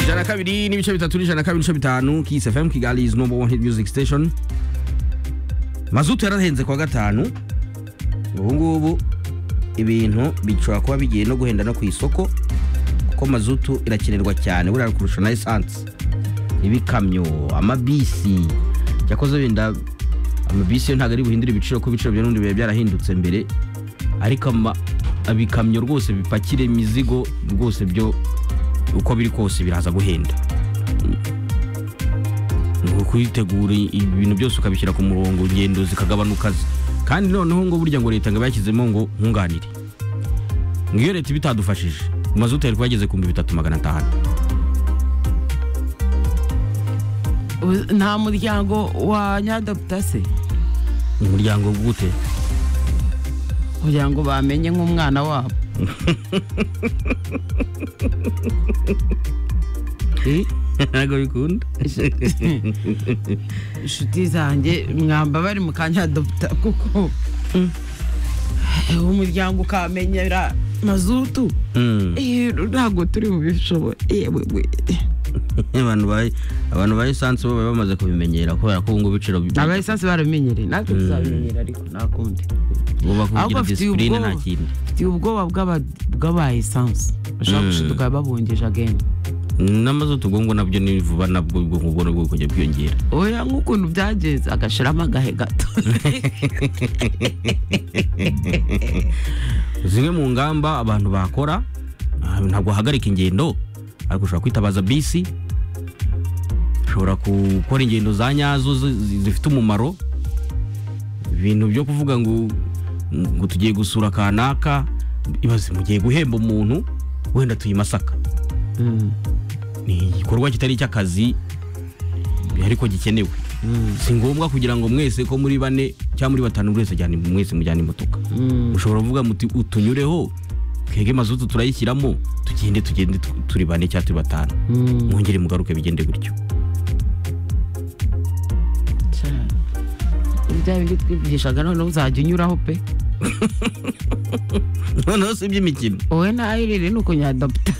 ijana na kabiri n'ibice bitatu n'ijana na kabiri n'ibice bitanu Kiss FM Kigali is number one hit music station mazutu yarahenze kwa gatanu ubu ngubu ibintu bishobora kuba bigiye no guhenda no ku isoko kuko mazutu irakenerwa cyane buriya kurusha na esanse ibikamyo amabisi cyakoze wenda amabisi yo ntabwo ari buhindure ibiciro kuko ibiciro bya n'ubundi biba byarahindutse mbere ariko ama- ibikamyo rwose bipakira imizigo rwose byo uko biri kose biraza guhenda ni ukubitegura ibintu byose ukabishyira ku murongo ingendo zikagabanuka zi- kandi noneho ngo burya ngo leta ngo iba yashyizemo ngo nkunganire ngo iyo leta ibitadufashije mazutu yari kuba yageze ku bihumbi bitatu magana atanu Ubu- nta muryango wa nyadapita se umuryango gute kugira ngo bamenye nk'umwana wabo Eh, ntabwo bikunda inshuti zanjye mwamba bari mu kanyadapita kuko Eh, umuryango ukamenyera mazutu Mm. Eh, ntabwo turi bubishobore yewe we abantu ba abantu ba esanse bo baba bamaze kubimenyera kubera ko ubu ngubu ibiciro bi- aba esanse barabimenyereye natwe tuzabimenyera ariko nta kundi buba kugira ahubwo bafitiye disipurine nta ubwoba. kindi mfitiye ubwoba bw'aba- bw'aba esanse bashobora gushiduka babongeje agenda n'amazutu ubwo ngubwo nabyo ni vuba nabwo ubwo ngubwo nabwo bukajya bwiyongera oya nk'ukuntu byagenze agashiramo agahe gato zimwe mu ngamba abantu bakora ah, ntabwo wahagarika ingendo ariko ushobora kwitabaza bisi ushobora gukora ingendo za nyazo zi- zi- zifite umumaro ibintu byo kuvuga ngo ngo tugiye gusura kanaka ibaze mugiye guhemba umuntu wenda tuyi masaka Mm, ni igikorwa kitari icy'akazi ariko gikenewe si ngombwa kugira ngo mwese ko muri bane cyangwa muri batanu buri wese ajyane mwese mujyane imodoka mm. ushobora kuvuga muti utunyureho twege mazutu turayishyiramo tugende tugende tu- turi bane cyangwa turi batanu Mm. mwongere mugaruke bigende gutyo cyane bya bindi twigishaga noneho uzajya unyuraho pe noneho si iby'imikino wowe nahirire ni ukunyadapita